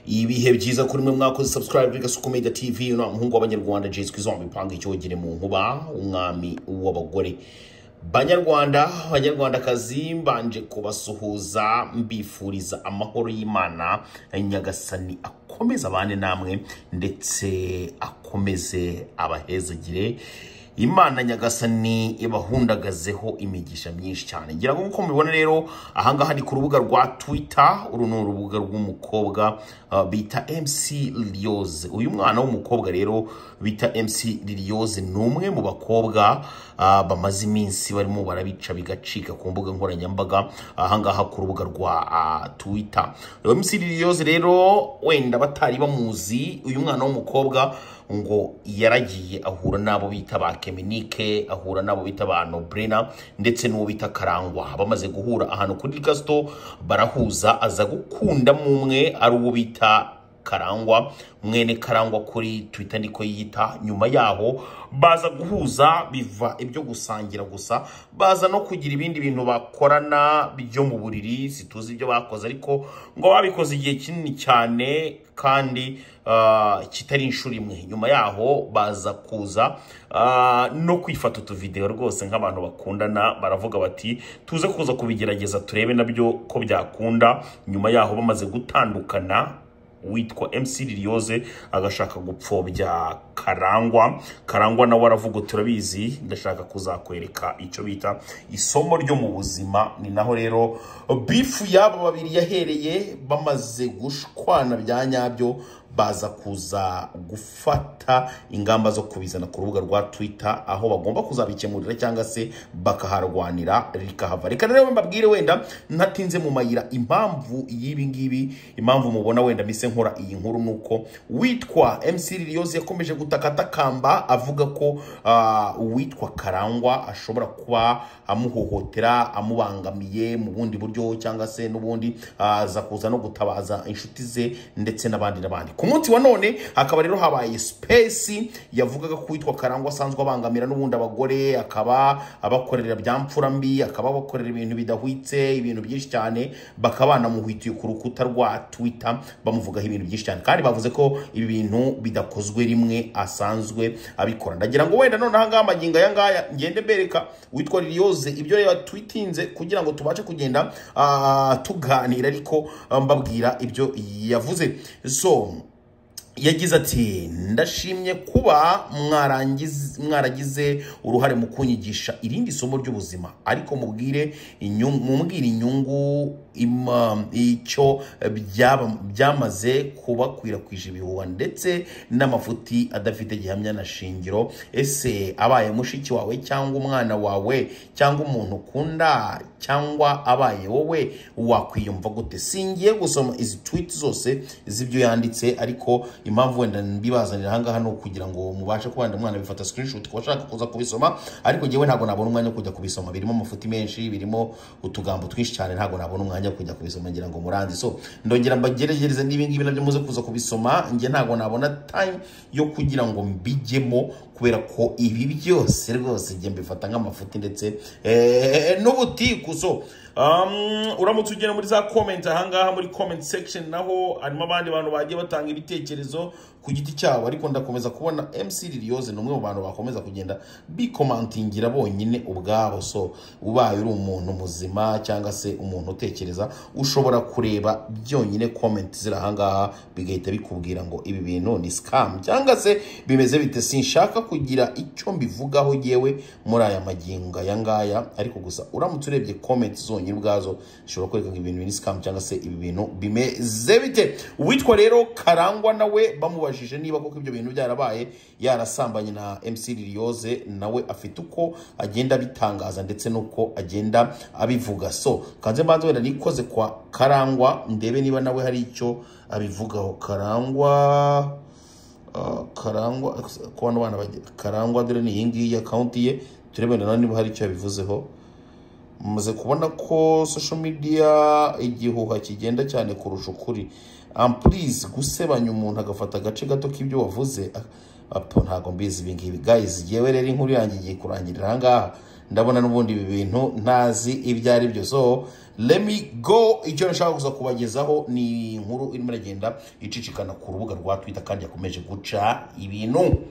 ibihe byiza kuri mwe mwakoze subscribe gasuku media tv uno muhungu w'abanyarwanda jay kwizomba ipanga icyogere mu nkuba umwami w'abagore banyarwanda banyarwandakazi mbanje kubasuhuza mbifuriza amahoro y'imana nyagasani akomeze abane namwe ndetse akomeze abahezagire imana nyagasani ibahundagazeho imigisha myinshi cyane ngira ngo nk'uko mubibona rero ahangaha ni ku rubuga rwa twitter uru ni urubuga rw'umukobwa uh, bita mc liliose uyu mwana w'umukobwa rero bita mc liliose ni umwe mu bakobwa uh, bamaze iminsi barimo barabica bigacika ku mbuga nkoranyambaga ahangaha ku rubuga rwa uh, twitter mc liliose rero wenda batari bamuzi uyu mwana w'umukobwa ngo yaragiye ahura n'abo bita ba keminike ahura n'abo bita ba nobrena ndetse n'uwo bita karangwa bamaze guhura ahantu kuri gasito barahuza aza gukundamo umwe ari uwo bita karangwa mwene karangwa kuri twita niko yiyita nyuma yaho baza guhuza biva ibyo gusangira gusa baza no kugira ibindi bintu bakorana byo mu buriri situzi ibyo bakoze ariko ngo babikoze igihe kinini cyane kandi kitari inshuro imwe nyuma yaho baza kuza no kwifata utuvidewo rwose nk'abantu bakundana baravuga bati tuze kuza kubigerageza turebe nabyo ko byakunda nyuma yaho bamaze gutandukana witwa MC Liliose agashaka gupfobya Karangwa Karangwa nawe aravuga turabizi ndashaka kuzakwereka icyo bita isomo ryo mu buzima ni naho rero bifu y'aba babiri yahereye bamaze gushwana bya nyabyo baza kuza gufata ingamba zo kubizana ku rubuga rwa Twitter aho bagomba kuzabikemurira cyangwa se bakaharwanira rikahava reka rero mbabwire wenda ntatinze mu mayira impamvu y'ibi ngibi impamvu mubona wenda mise nkora iyi nkuru nuko witwa MC Liliose yakomeje gutakatakamba avuga ko uh, witwa Karangwa ashobora kuba amuhohotera amubangamiye mu bundi buryo cyangwa se n'ubundi aza uh, kuza no gutabaza inshuti ze ndetse n'abandi n'abandi ku munsi wa none hakaba rero habaye space yavugaga ko witwa karangwa asanzwe abangamira n'ubundi abagore akaba abakorera bya mfura mbi akaba abakorera ibintu bidahwitse ibintu byinshi cyane bakaba banamuhwitiye ku rukuta rwa twitter bamuvugaho ibintu byinshi cyane kandi bavuze ko ibi bintu bidakozwe rimwe asanzwe abikora ndagira ngo wenda none ahangaha amagingo aya ngaya ngende mbereka witwa liliose ibyo reba twitinze kugira ngo tubashe kugenda uh, tuganira ariko mbabwira ibyo yavuze so yagize ati ndashimye kuba mwaragize uruhare mu kunyigisha irindi somo ry'ubuzima ariko mubwire mubwire inyungu icyo byamaze kubakwirakwije ibihuha ndetse n'amafuti adafite gihamya na shingiro ese abaye mushiki wawe cyangwa umwana wawe cyangwa umuntu ukunda cyangwa abaye wowe wakwiyumva gute singiye gusoma izi twiti zose z'ibyo yanditse ariko impamvu wenda mbibazanira ahangaha ni ukugira ngo mubashe kubana umwana bifata screenshot ku bashaka kuza kubisoma ariko ngewe ntabwo nabona umwanya wo kujya kubisoma birimo amafuti menshi birimo utugambo twinshi cyane ntabwo nabona umwanya wo kujya kubisoma ngira ngo muranze so ndongera mbageregereze n'ibi ngibi nabyo muze kuza kubisoma nge ntabwo nabona time yo kugira ngo mbijyemo kubera ko ibi byose rwose nge mbifata nk'amafuti ndetse n'ubutikuzo uramutse ugera muri za komenti ahangaha muri komenti sekisheni naho harimo abandi bantu bagiye batanga ibitekerezo ku giti cyabo ariko ndakomeza kubona mc liliose ni umwe mu bantu bakomeza kugenda bikomantingira bonyine ubwabo so ubaye uri umuntu muzima cyangwa se umuntu utekereza ushobora kureba byonyine komenti ziri ahangaha bigahita bikubwira ngo ibi bintu ni sikamu cyangwa se bimeze bite sinshaka kugira icyo mbivugaho yewe muri aya magingo aya ngaya ariko gusa uramutse urebye komenti zonyine zonyine ubwazo zishobora kwerekana ibintu biri sikamu cyangwa se ibi bintu bimeze bite uwitwa rero karangwa nawe bamubajije niba koko ibyo bintu byarabaye yarasambanye na mc liliose nawe afite uko agenda abitangaza ndetse n'uko agenda abivuga so kanze mbanze wenda nikoze kwa karangwa ndebe niba nawe hari icyo abivugaho karangwa karangwa ku bana bana karangwa dore ni iyi ngiyi akawunti ye turebe na niba hari icyo yabivuzeho mumaze kubona ko social media igihuha kigenda cyane kurusha ukuri ampurize gusebanya umuntu agafata agace gato k'ibyo wavuze ntabwo mbizi ibi ngibi guys yewe rero inkuru yanjye igiye kurangirira aha ngaha ndabona n'ubundi ibi bintu ntazi ibyo ari byo so lemi go icyo nashaka gusa kubagezaho ni inkuru irimo iragenda icicikana ku rubuga rwa twita kandi yakomeje guca ibintu